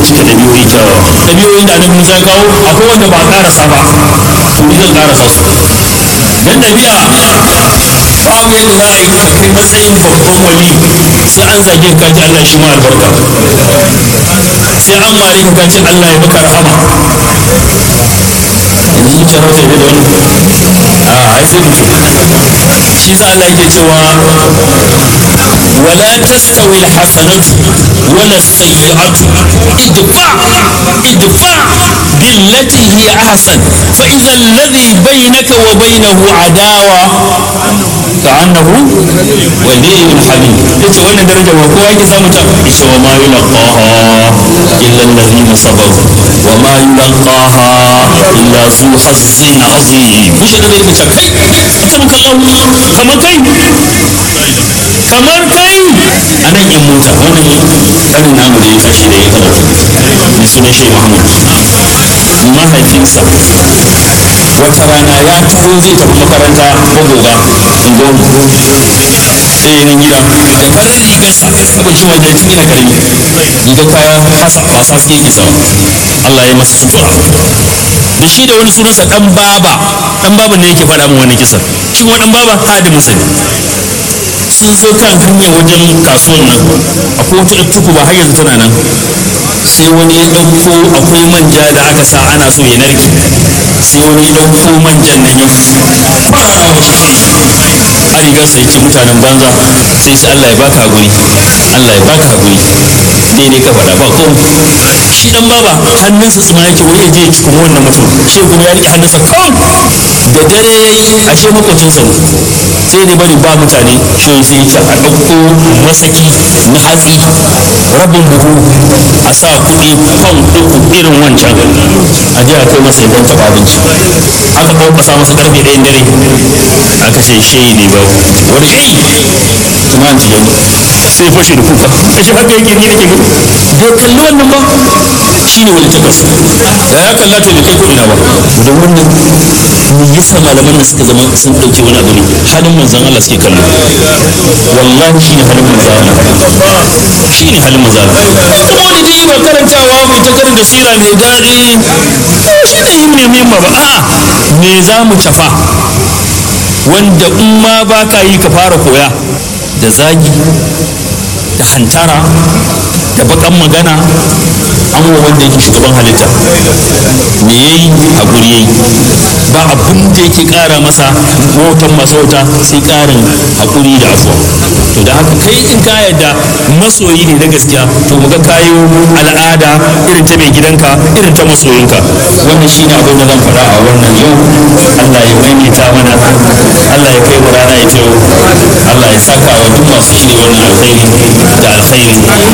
cika ɗabi'o'i kyawawa ɗabi'o'in da annabi Musa ya kawo akwai wanda ba a ƙarasa ba to ni zan ƙarasa su dan ɗabi'a babu yadda za a yi ka kai matsayin babban wali sai an zage ka ji Allah shi ma albarka sai an mare ka ji Allah ya maka rahama yanzu zuciya wata ne da wani a ai sai mutum shi sa Allah yake cewa wala tastawi alhasanatu wala sayyi'atu idfa idfa billati hiya ahsan fa idha alladhi bainaka wa bainahu adawa ka'annahu waliyyun hamid yace wannan daraja ba kowa yake samu ta yace wa ma yulqaha illa alladhina sabaru wa ma yulqaha illa zu hazzin azim mushi da yake ce kai mutum kallahu kamar kai kamar kai a nan in mota wannan karin namu da ya tashi da ya karatu mai sunan shi mahmud mahaifinsa wata rana ya taho zai tafi makaranta ko goga unguwar sai ya nan gida da farin rigarsa saboda shi wanda tun yana karami rigar kaya kasa ba sa suke yake sawa Allah ya masa sutura da shi da wani sunansa dan baba dan baba ne yake faɗa min wannan kisan shi kuma dan baba hadimin sa ne sun zo kan hanya wajen kasuwan nan akwai wata tuku ba har yanzu tana nan sai wani ya ɗauko akwai manja da aka sa ana so ya narke sai wani ya ɗauko manjan nan ya fara mashi a rigarsa ya ce mutanen banza sai sai Allah ya baka guri Allah ya baka guri daidai ka faɗa ba ko shi dan baba hannunsa tsima yake wai ya je ya kuma wannan mutum shi kuma ya rike hannunsa kan da dare yayi ashe makocinsa ne sai ne bari ba mutane shi sai ya a ɗauko masaki na hatsi rabin buhu a sa kuɗi fan uku irin wancan a je a kai masa idan taɓa abinci aka ƙwanƙwasa masa ƙarfe ɗayan dare aka ce shehi ne ba wani shehi kuma an tijani sai fashe da kuka kashe haka yake ni ake gani bai kalli wannan ba shi ne wani takas da ya kalla to bai kai ko ina ba da wannan me yasa malaman da suka zama sun ɗauke wani abu ne halin manzan Allah suke kallo wallahi shi ne halin manzan Allah shi ne halin manzan Allah kuma wani dai ba karantawa mai ta karanta sira mai daɗi shi ne yin ne muhimma ba a'a me za mu cafa wanda in ma ba ka yi ka fara koya da zagi da hantara da bakan magana an wa wanda yake shugaban halitta me yayi haƙuri yayi ba abin da yake ƙara masa motan masauta sai ƙarin haƙuri da afuwa to da haka kai in ka yadda masoyi ne na gaskiya to muga kayo al'ada irin ta mai gidanka irin ta masoyinka wannan shine abin da zan faɗa a wannan yau Allah ya maimaita mana Allah ya kai mu rana ya ce Allah ya saka wa duk masu shirya wannan alkhairi da alkhairi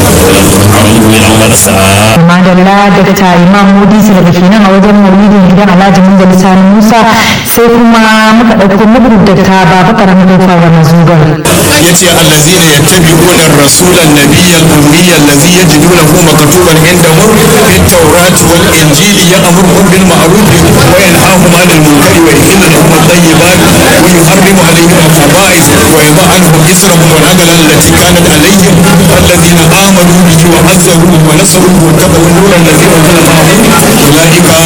amin min amal sa'a madalla daga ta imam mudi su daga kenan a wajen maulidin gidan alhaji munzali sani musa sai kuma muka ɗauko muku da ta baba karamin kofa wa mazugar yace allazina yattabi'una ar-rasula an-nabiyya al-ummiyya allazi yajidunahu maktuban indahum fit tawrat wal injili ya'muruhum bil ma'ruf wa yanhahum 'anil munkari wa yuhillu lahum at-tayyibat wa yuharrimu 'alayhim al-khaba'ith wa yadh'u 'anhum israhum wal aghlal allati kanat 'alayhim alladhina amanu bihi wa 'azzaruhu wa nasaruhu wa tabi'u an-nur alladhi unzila ma'ahu ulaika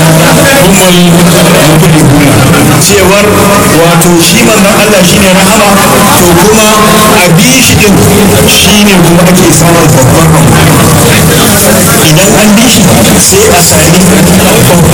humul muflihun cewar wato shi manzon Allah shine rahama to kuma a bi shi din shine kuma ake samun babban abu idan an bi shi sai a sami babban abu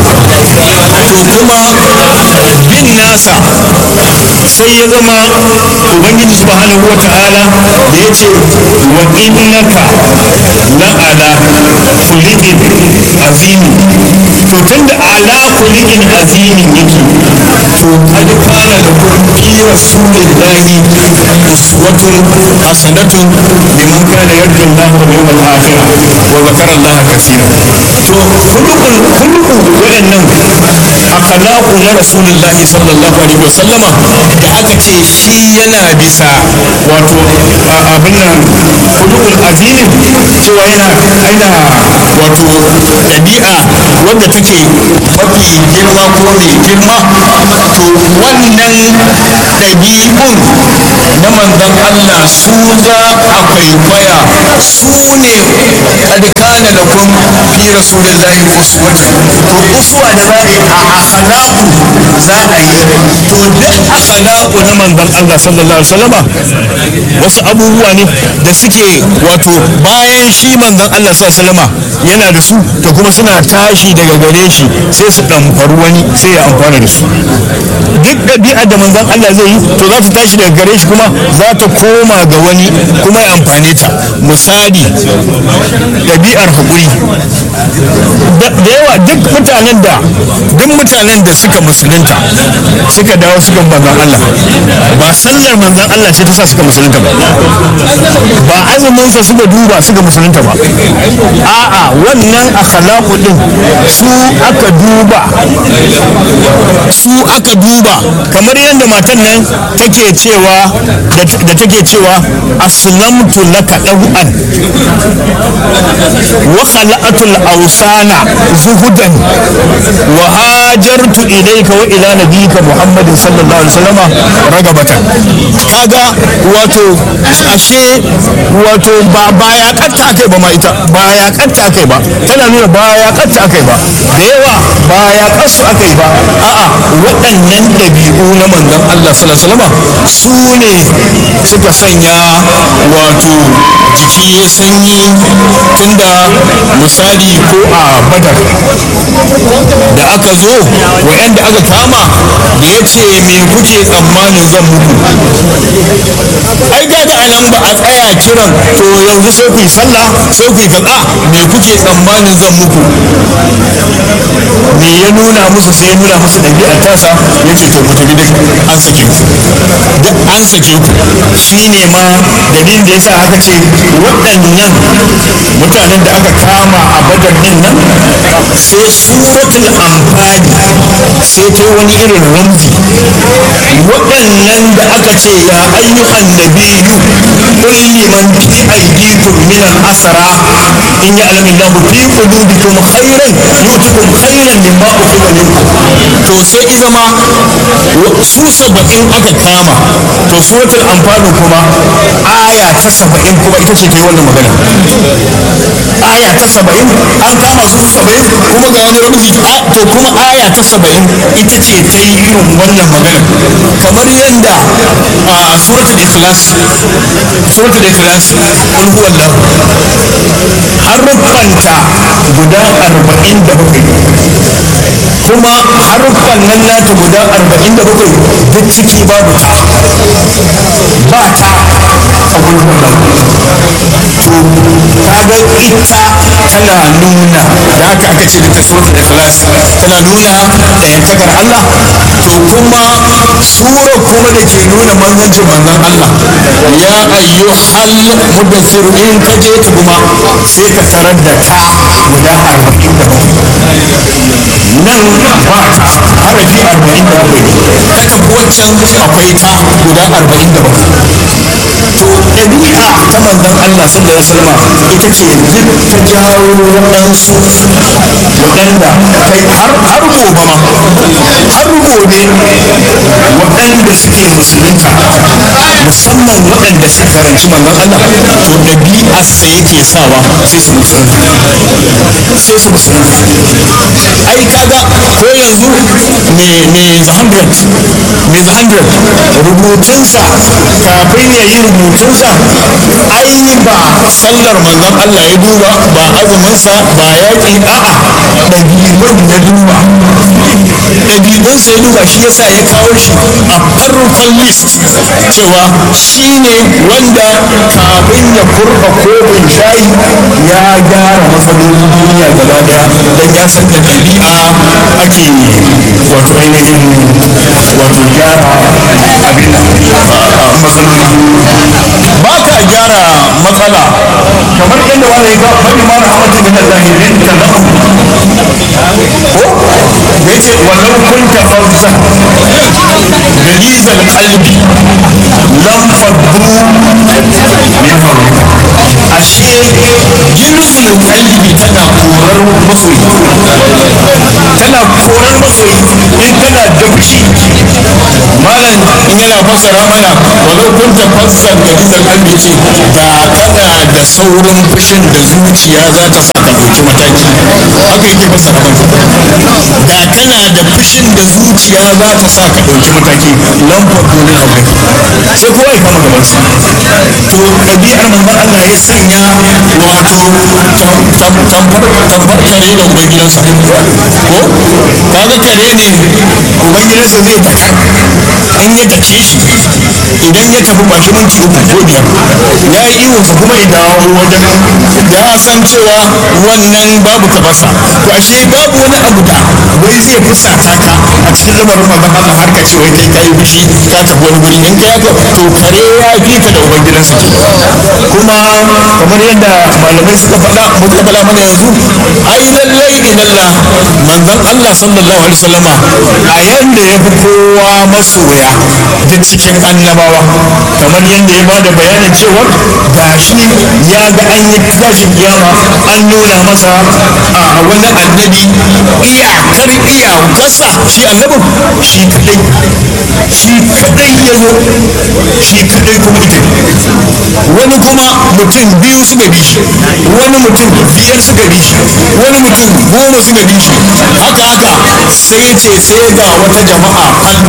to kuma bin nasa sai ya zama ubangiji subhanahu wa ta'ala da ya ce wa innaka la'ala kulikin azimi to tunda ala kulikin azimin yake to kad kana da fi rasulillahi uswatun hasanatun liman kana yarju Allah wal yawmal akhir wa zakara Allah kaseera to khuluqul khuluqu wadannan akhlaqu na rasulullahi sallallahu alaihi wasallama da aka ce shi yana bisa wato abin nan khuluqul azim cewa yana aina wato ɗabi'a wanda take mafi girma ko mai girma to wannan ɗabi'un na manzon Allah su za a kwaikwaya su ne kad kana lakum fi rasulillahi uswatun to uswa da za a yi a akhlaqu za a yi to duk akhlaqu na manzon Allah sallallahu alaihi wasallama wasu abubuwa ne da suke wato bayan shi manzon Allah sallallahu alaihi wasallama yana da su to kuma suna tashi daga gare shi sai su ɗamfari wani sai ya amfana da su duk ɗabi'a da manzon Allah zai yi to za ta tashi daga gare shi kuma za ta koma ga wani kuma ya amfane ta misali ɗabi'ar haƙuri da yawa duk mutanen da duk mutanen da suka musulunta suka dawo suka manzon Allah ba sallar manzon Allah ce ta sa suka musulunta ba ba azumin sa suka duba suka musulunta ba a'a wannan akhlaqu din su aka duba su aka duba kamar yadda matan nan take cewa da take cewa aslamtu laka daw'an wa khala'atul awsana zuhudan wa hajartu ilayka wa ila nabiyika muhammadin sallallahu alaihi wasallama ragabatan kaga wato ashe wato ba ba ya katta akai ba ma ita ba ya katta akai ba tana nuna ba ya katta akai ba da yawa ba ya kasu akai ba a'a waɗannan ɗabi'u na manzon Allah sallallahu alaihi wasallama su ne suka sanya wato jiki ya sanyi tunda misali ko a badar da aka zo wa'anda aka kama da ya ce me kuke tsammanin zan muku ai kaga a nan ba a tsaya kiran to yanzu sai ku yi sallah sai ku yi kaza me kuke tsammanin zan muku me ya nuna musu sai ya nuna musu ɗabi'ar tasa ya ce to ku tafi duk an sake ku duk an sake ku shine ma dalilin da yasa aka ce waɗannan mutanen da aka kama a badar din nan sai suratul amfani sai ta wani irin ramzi waɗannan da aka ce ya ayyuhan nabiyyu qul liman fi aydikum min al-asra in ya'lamu Allahu fi qulubikum khairan yu'tikum khairan mimma ukhidha minkum to sai izama su saba'in aka kama to suratul amfani kuma aya ta saba'in kuma ita ce ta yi wannan magana aya ta saba'in an kama su saba'in kuma ga wani ramzi to kuma aya ta saba'in ita ce ta yi irin wannan magana kamar yadda a suratul ikhlas suratul ikhlas kul huwallahu haruffanta guda arba'in da bakwai kuma haruffan nan nata guda arba'in da bakwai duk ciki babu ta ba ta a gulhun to kaga ita tana nuna da haka aka ce da ta suratul ikhlas tana nuna ɗayantakar Allah to kuma sura kuma da ke nuna manzancin manzon Allah ya ayyuhal mudassir in ka je ta kuma sai ka tarar da ta guda arba'in da nan ba ta harafi arba'in da bakwai ka tafi waccan akwai ta guda arba'in da bakwai to ɗabi'a ta manzon Allah sallallahu alaihi wasallam ita ce duk ta jawo waɗansu waɗanda kai har har gobe ma har gobe waɗanda suke musulunta musamman waɗanda suka karanci manzon Allah to ɗabi'arsa yake sawa sai su musulunta sai su musulunta ai kaga ko yanzu me me the hundred me the hundred rubutunsa kafin ya yi rubutunsa ai ba sallar manzon Allah ya duba ba azuminsa ba yaƙi a'a ɗabi'un ya duba ɗabi'unsa ya duba shi yasa ya kawo shi a farkon list cewa shi ne wanda kafin ya kurba kofin shayi ya gyara matsalolin duniya gaba daya don ya san da ɗabi'a ake wato ainihin wato gyara abin matsaloli ba ka gyara matsala kamar yadda wani ga faɗi ma rahmatin min Allah linta lahum ko da yace wallau kunta fawza galizal qalbi lam faddu min hawlika ashe gilzul qalbi tana korar masoyi tana korar masoyi in kana dabci ma malam in yana fassara mana walau kun tafassar da bizar kalbi ce da kana da saurin fushin da zuciya za ta sa ka ɗauki mataki haka yake fassara mana da kana da fushin da zuciya za ta sa ka ɗauki mataki lamfar dole na wuri sai kowa ya kama gabansa to ɗabi'ar manzon Allah ya sanya wato tambar kare da ubangidansa ko kaga kare ne ubangidansa zai daka in ya dake shi idan ya tafi bashi minti uku ko biyar ya yi iwonsa kuma ya dawo wajen ya san cewa wannan babu tabarsa to ashe babu wani abu da wai zai fusata ka a cikin lamarin manzon Allah har ka ce wai kai kai fushi ka tafi wani guri in kai haka to kare ya fi ka da ubangidansa kuma kamar yadda malamai suka faɗa muka faɗa mana yanzu ai lallai ilalla manzon Allah sallallahu alaihi wasallama a yanda ya fi kowa masoya da cikin annabawa kamar yadda ya bada bayanin cewa gashi ya ga an yi tashin kiyama an nuna masa a wani annabi iyakar iyakarsa shi annabin shi kadai shi kadai ya zo shi kadai kuma ita wani kuma mutum biyu suka bi shi wani mutum biyar suka bi shi wani mutum goma suka bi shi haka haka sai ce sai ga wata jama'a kan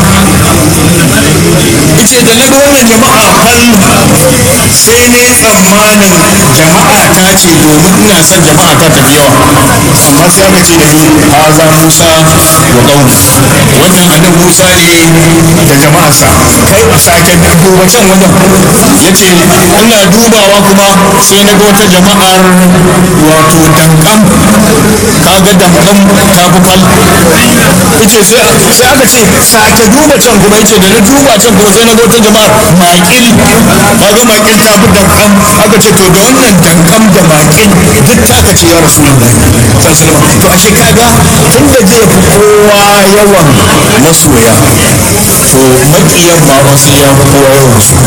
ice da na ga wannan jama'a kan sai ne tsammanin jama'a ta ce domin ina son jama'a ta tafi yawa amma sai aka ce da ni haza musa wa ƙaunu wannan annabi musa ne da jama'arsa kai sake duba can wajen ya ce ina dubawa kuma sai na ga wata jama'ar wato dankan kaga dankan ta fi fal yace sai sai aka ce sake duba can kuma yace da na duba can kuma sai na ga wata jama'ar makil kaga makil ta fi dankan aka ce to da wannan dankan da makil duk taka ce ya rasulullahi sallallahu alaihi to ashe kaga tunda zai fi kowa yawan masoya to makiyan ma wasu ya fi kowa yawan su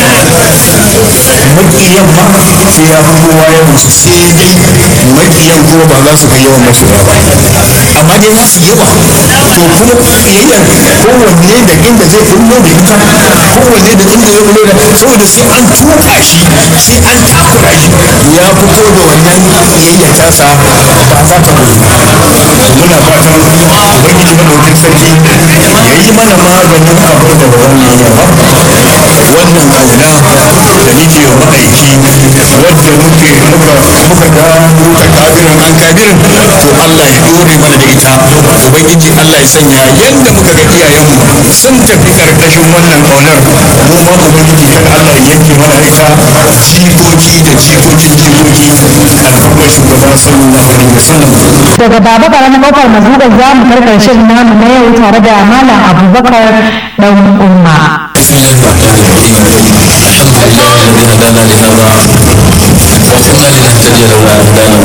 makiyan ma sai ya fi kowa yawan su sai dai makiyan kuma ba za su kai yawan masoya ba amma dai za su yawa to kuma kiyayyar kowanne da inda zai kullo da ita kowanne da inda zai kullo da saboda sai an tuka shi sai an takura shi ya fito da wannan kiyayyar tasa ba za ta gudu ba muna fatan ubangiji madaukin sarki ya yi mana maganin abin da ba za mu iya ba wannan kauna da nake wa ma'aiki wadda muke muka muka gano ta kabirin an kabirin to Allah ya dore mana da ita ubangiji Allah ya sanya yadda muka ga iyayenmu sun tafi karkashin wannan kaunar mu ma ubangiji kan Allah ya yanke mana ita jikoki da jikokin jikoki alfarmar shugaba sallallahu alaihi wasallam daga baba karamin kofar mazugar za mu karkar shirin namu na yau tare da malam abubakar dan umma بسم الله الرحمن الرحيم الحمد لله الذي هدانا لهذا وكنا لنهتدي لولا ان هدانا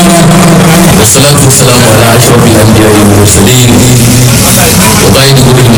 الله والصلاه والسلام على اشرف الانبياء والمرسلين وقائد